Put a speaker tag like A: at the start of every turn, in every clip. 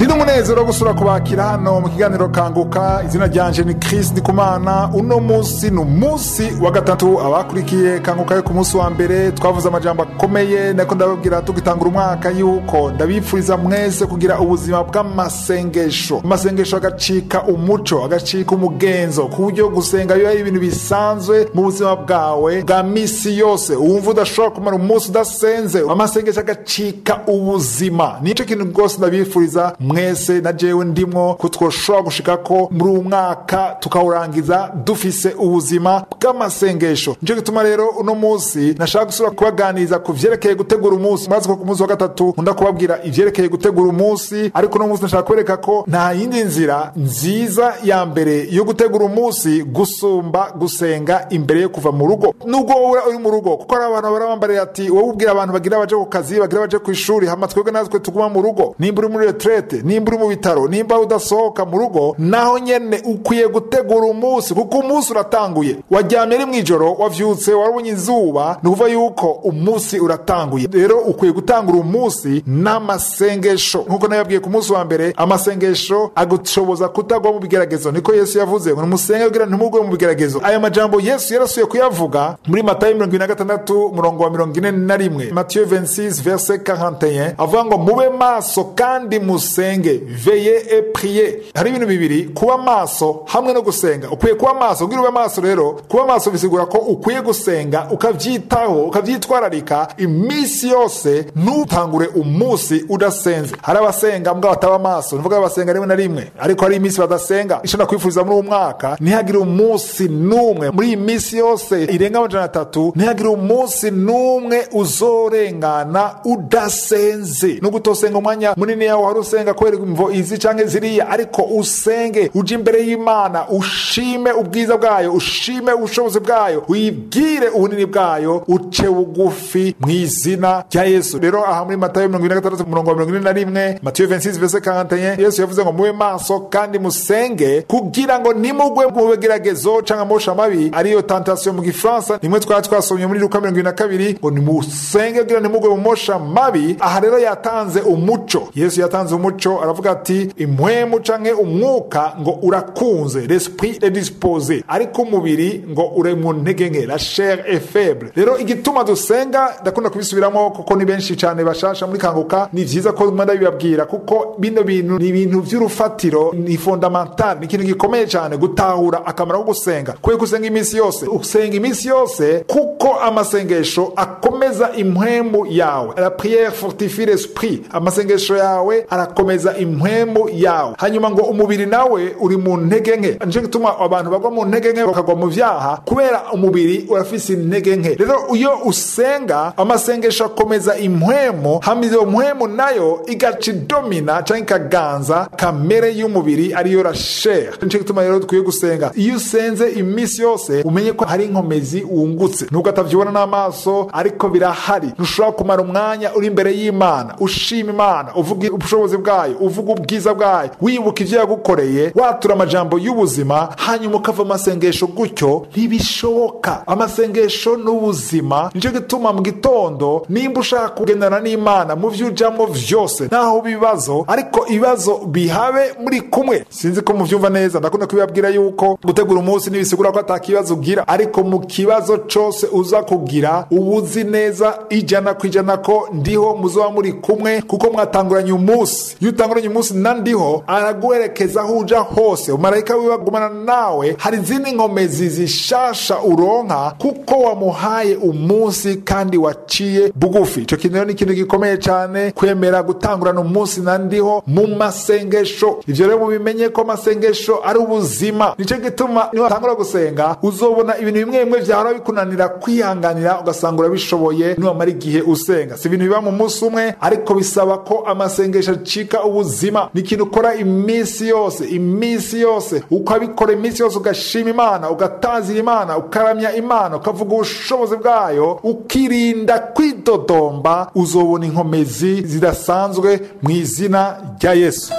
A: ndi n'umunezero wo gusura kubakira hano mu kiganiro kanguka izina ryanje ni Chris Ndikumana uno munsi ni umunsi wa gatatu abakurikiye kanguka yo ku munsi wa mbere twavuze amajambo akomeye nako ndababwira tugitangura umwaka yuko ndabipfuriza mwese kugira ubuzima bw'amasengesho amasengesho agacika umuco agacika umugenzo ku buryo gusenga biba ari ibintu bisanzwe mu buzima bwawe bwa misi yose wumva udashobora kumara umunsi udasenze amasengesho agacika ubuzima nicyo kintu rwose ndabifuriza mwese na jewe ndimwo ko twoshobora gushika ko muri uwu mwaka tukawurangiza dufise ubuzima bw'amasengesho nicyo gituma rero uno munsi nashaka gusubira kubaganiriza ku vyerekeye gutegura umunsi murazi ko ku munsi wa gatatu nkunda kubabwira ivyerekeye gutegura umunsi ariko uno munsi nashaka kwereka ko nta yindi nzira nziza ya mbere yo gutegura umunsi gusumba gusenga imbere yo kuva mu rugo nubwo wowe uri mu rugo kuko hari abantu barabambarira ati wowe ubwira abantu bagira baje ku kazi bagira baje ku ishuri hama twebwe natwe tuguma mu rugo nimba uri muri retraite nimba uri mu bitaro nimba udasohoka mu rugo naho nyene ukwiye gutegura umunsi kuko umunsi uratanguye waryamye ari mw'ijoro wavyutse warabonye izuba ni ukuvuga yuko umunsi uratanguye rero ukwiye gutangura umunsi n'amasengesho nk'uko nababwiye ku munsi wa mbere amasengesho agushoboza kutagwa mu bigeragezo niko yesu yavuze ngo nimusenge kugira ntimugwe mu bigeragezo aya majambo yesu yarasuye kuyavuga muri matayo mirongo ine na gatandatu umurongo wa mirongo ine na rimwe matiyo 26 verse 41 avuga ngo mube maso kandi musenge veye e priye hari ibintu bibiri kuba maso hamwe no gusenga ukwiye kuba maso kugira ube maso rero kuba maso bisigura ko ukwiye gusenga ukavyitaho ukavyitwararika iminsi yose ntutangure umunsi udasenze hari abasenga mbwa bataba maso nivuga basenga rimwe na rimwe ariko hari iminsi badasenga ico nakwifuriza muri uwo mwaka ntihagire umunsi n'umwe muri iyi minsi yose irenga amajana atatu ntihagire umunsi n'umwe uzorengana udasenze nubwo utosenga umwanya munini yawe hari usenga kubera imvo izi canke ziriya ariko usenge uje imbere y'imana ushime ubwiza bwayo ushime ubushobozi bwayo wibwire ubunini bwayo uce bugufi mu izina rya yesu rero aha muri matayo mirongo ine na gatandatu umurongo wa mirongo ine na rimwe matiyo 26 verse 41 yesu yavuze ngo mube maso kandi musenge kugira ngo nimugwe mu bigeragezo canke amosha mabi ariyo tentation mu gifaransa nimwe twari twasomye muri luka mirongo ine na kabiri ngo nimusenge kugira nimugwe mu mosha mabi aha rero yatanze umuco yesu yatanze umuco aravuga ati impwemu canke umwuka ngo urakunze l'esprit est disposé ariko umubiri ngo uri mu ntege nke la chair est faible rero igituma dusenga ndakunda kubisubiramo kuko ni benshi cyane bashasha muri kanguka ni vyiza ko mwenda bibabwira kuko bino bintu ni ibintu vy'urufatiro ni fondamental ni ikintu gikomeye cyane gutahura akamaro ko gusenga kwe gusenga iminsi yose usenga iminsi yose kuko amasengesho akomeza impwemu yawe la prière fortifie l'esprit amasengesho yawe arakomeza impwemu yawe hanyuma ngo umubiri nawe uri mu ntege nke nico gituma abantu bagwa mu ntege nke bakagwa mu vyaha kubera umubiri urafise intege nke rero iyo usenga amasengesho akomeza impwemu hama iyo mpwemu nayo igaca idomina canke ikaganza kamere y'umubiri ariyo rashere nico gituma rero dukwiye gusenga iyo usenze iminsi yose umenye ko hari inkomezi wungutse nubwo atavyibona n'amaso ariko birahari ntushobora kumara umwanya uri imbere y'imana ushima imana uvuga ubushobozi bwayo uvuga ubwiza bwayo wibuka ivyo yagukoreye watura amajambo y'ubuzima hanyuma ukava amasengesho gutyo ntibishoboka amasengesho n'ubuzima nico gituma mu gitondo nimba ushaka kugendana n'imana mu vyo ujamwo vyose ntaho ibibazo ariko ibibazo bihabe muri kumwe sinzi ko muvyumva neza ndakunda kubibabwira yuko gutegura umunsi ntibisigura ko ata kibazo ugira ariko mu kibazo cose uza kugira uba uzi neza ijana ku ijana ko ndiho muzoba muri kumwe kuko mwatanguranye umunsi iyo utanguranye umunsi na ndiho araguherekeza aho uja hose umarayika wiwe agumana nawe hari izindi nkomezi zishasha uronka kuko wamuhaye umunsi kandi waciye bugufi ico kintu rero ni ikintu gikomeye cane kwemera gutangurana umunsi na ndiho mu masengesho ivyo rero mubimenye ko amasengesho ari ubuzima nico gituma niwatangura gusenga uzobona ibintu bimwe bimwe vyahora bikunanira kwihanganira ugasanga urabishoboye niwamara igihe usenga si ibintu biba mu munsi umwe ariko bisaba ko amasengesho acika ubuzima ni ikintu ukora iminsi yose iminsi yose ukabikora iminsi yose ugashima imana ugatazira imana ukaramya imana ukavuga ubushobozi bwayo ukirinda kwidodomba uzobona inkomezi zidasanzwe mu izina rya yesu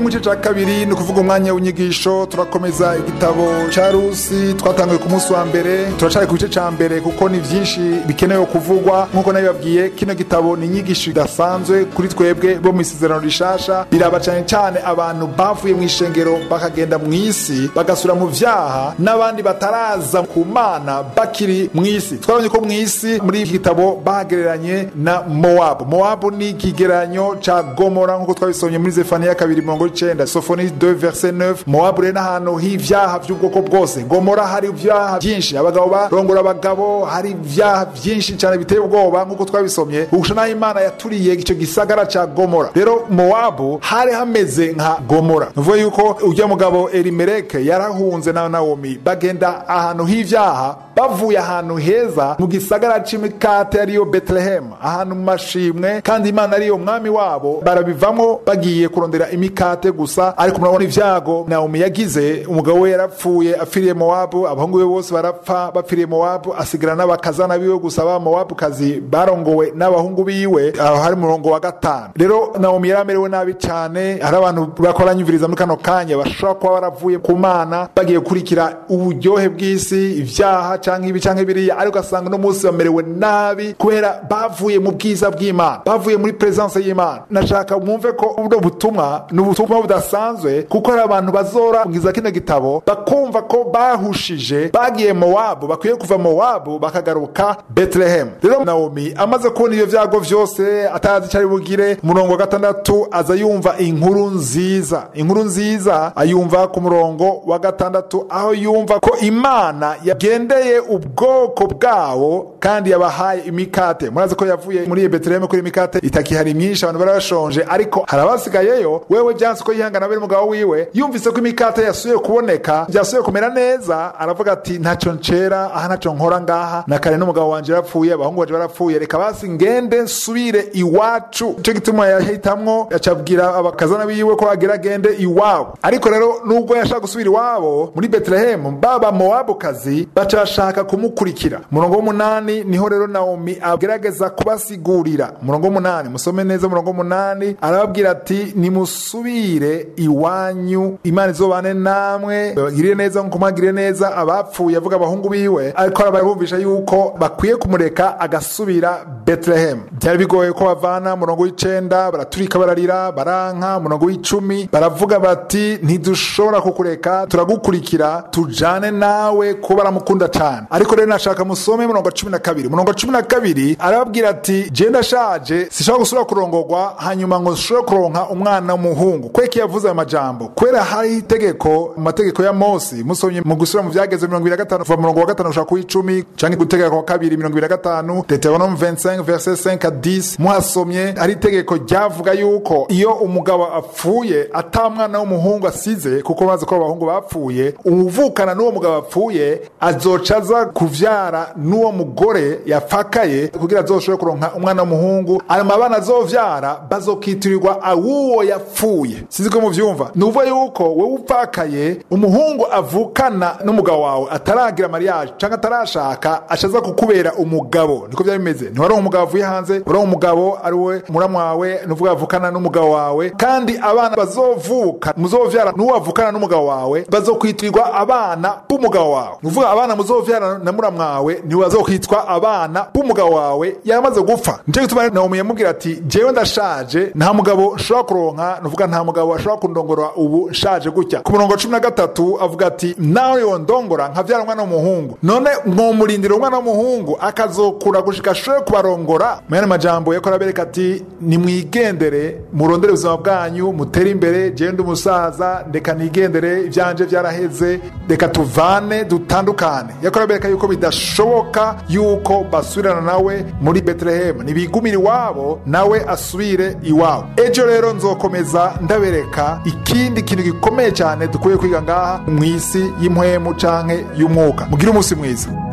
A: mu gice cya kabiri ni ukuvuga umwanya w'inyigisho turakomeza igitabo cya rusi twatangiye ku munsi wa mbere turacari ku gice cya mbere kuko ni byinshi bikenewe kuvugwa nk'uko nabibabwiye kino gitabo ni inyigisho idasanzwe kuri twebwe bo mu isezerano rishasha biraba cyane cyane abantu bavuye mu ishengero bakagenda mu isi bagasura mu vyaha n'abandi bataraza ku mana bakiri mu isi twabonye ko mu isi muri iki gitabo bagereranye na mowabu mowabu ni ikigereranyo ca gomora nk'uko twabisomye muri zefaniya kabiri mirongo icenda sofoni 2 verse 9 mowabu rero n'ahantu h'ivyaha vy'ubwoko bwose gomora hari ivyaha vyinshi abagabo barongora abagabo hari ivyaha vyinshi cyane biteye ubwoba nk'uko twabisomye ugusha naho imana yaturiye ico gisagara ca gomora rero mowabu hari hameze nka gomora nuvuga yuko ujya mugabo elimeleke yarahunze na nawomi bagenda ahantu h'ivyaha bavuye ahantu heza mu gisagara c'imikate ariyo betelehemu ahantu mu mashimwe kandi imana ariyo mwami wabo barabivamo bagiye kurondera imikate gusa ariko murabona ivyago nawomi yagize umugabo we yarapfuye apfiriye mowabu abahungu be bose barapfa bapfiriye mowabu asigara n'abakazana biwe gusa ba mowabu kazi barongowe n'abahungu biwe aho hari murongo wa gatanu rero nawomi yari amerewe nabi cyane hari abantu bakoranyumviriza muri kano kanya bashobora kuba baravuye ku mana bagiye gukurikira uburyohe bw'isi ivyaha canke ibi canke biriya ariko ugasanga uno munsi bamerewe nabi kubera bavuye mu bwiza bw'imana bavuye muri presence y'imana nashaka mwumve ko buno butumwa ni ubutumwa budasanzwe kuko hari abantu bazora bwiza kino gitabo bakumva ko bahushije bagiye mowabu bakwiye kuva mowabu bakagaruka betelehemu rero nawomi amaze kubona ivyo vyago vyose atazi icari bugire umurongo wa gatandatu aza yumva inkuru nziza inkuru nziza ayumva ku murongo wa gatandatu aho yumva ko imana yagendeye ubwoko bwawo kandi yabahaye imikate murazi ko yavuye muri betelehemu kuri imikate itakihari myinshi abantu bari bashonje ariko hari abasigayeyo wewe byanse ko yihangana bari mugabo wiwe yumvise ko imikate yasuye kuboneka byasuye kumera neza aravuga ati ntacyo ncera aha ntacyo nkora ngaha na kare n'umugabo wanje yarapfuye abahungu banje barapfuye reka basi ngende nsubire iwacu icyo gituma yahitamwo yacabwira abakazana biwe ko agira agende iwabo ariko rero nubwo yashaka gusubira iwabo muri betelehemu baba mowabukazi baca bashaka kumukurikira umurongo w'umunani niho rero nawomi agerageza kubasigurira umurongo w'umunani musome neza umurongo w'umunani arababwira ati nimusubire iwanyu imana izobane namwe bagirire neza nkuko mwagiriye neza abapfuye avuga abahungu biwe ariko arabumvisha yuko bakwiye kumureka agasubira betelehemu byari bigoye ko bavana umurongo w'icenda baraturika bararira baranka umurongo w'icumi baravuga bati ntidushobora kukureka turagukurikira tujane nawe ko baramukunda cyane ariko rero nashaka musome murongo cumi na kabiri murongo cumi na kabiri arababwira ati je ndashaje sishobora gusubira kurongorwa hanyuma ngo nshobore kuronka umwana w'umuhungu kweki yavuze ayo majambo kubera hariho itegeko mu mategeko ya mose musomye mu gusubira mu vyageze mirongo ibiri na gatanu kuva murongo wa gatanu gushaka kuw'icumi canke gutegeka wa kabiri mirongo ibiri na gatanu deuteronome 25 verset 5 à 10 muhasomye hari itegeko ryavuga yuko iyo umugabo apfuye ata mwana w'umuhungu asize kuko bazi ko abahungu bapfuye umuvukana n'uwo mugabo apfuye azoca aza kuvyara n'uwo mugore yapfakaye kugira azoshobore kuronka umwana w'umuhungu ayo mabana azovyara bazokitirirwa awuwo yapfuye sinzi ko muvyumva ni ukuvuga yuko wowe upfakaye umuhungu avukana n'umugabo wawe ataragira mariage canke atarashaka ashaza kukubera umugabo niko vyari bimeze ntiwaronka umugabo avuye hanze waronka umugabo ari we muramu wawe nuvuga avukana n'umugabo wawe kandi abana bazovuka muzovyara n'uwo avukana n'umugabo wawe bazokwitirirwa abana b'umugabo wawe nuvuga abana muzovyara na muramu wawe ntibazokwitwa abana b'umugabo wawe yaramaze gupfa nico gituma nawomi yamubwira ati jewe ndashaje nta mugabo nshobora kuronka nuvuga nta mugabo ashobora kundongora ubu nshaje gutya ku murongo cumi na gatatu avuga ati nawe yondongora nkavyara umwana w'umuhungu none mwomurindira umwana w'umuhungu akazokura gushika ashobore kubarongora muyandi majambo yakora abereka ati nimwigendere murondere ubuzima bwanyu mutere imbere jewe ndi umusaza reka nigendere ivyanje vyaraheze reka tuvane dutandukane yakora abereka yuko bidashoboka yuko basubirana nawe muri betelehemu nibigumira iwabo nawe asubire iwabo ejo rero nzokomeza ndabereka ikindi kintu gikomeye cyane dukwiye kwiga ngaha mu isi y'impwemu canke y'umwuka mugire umunsi mwiza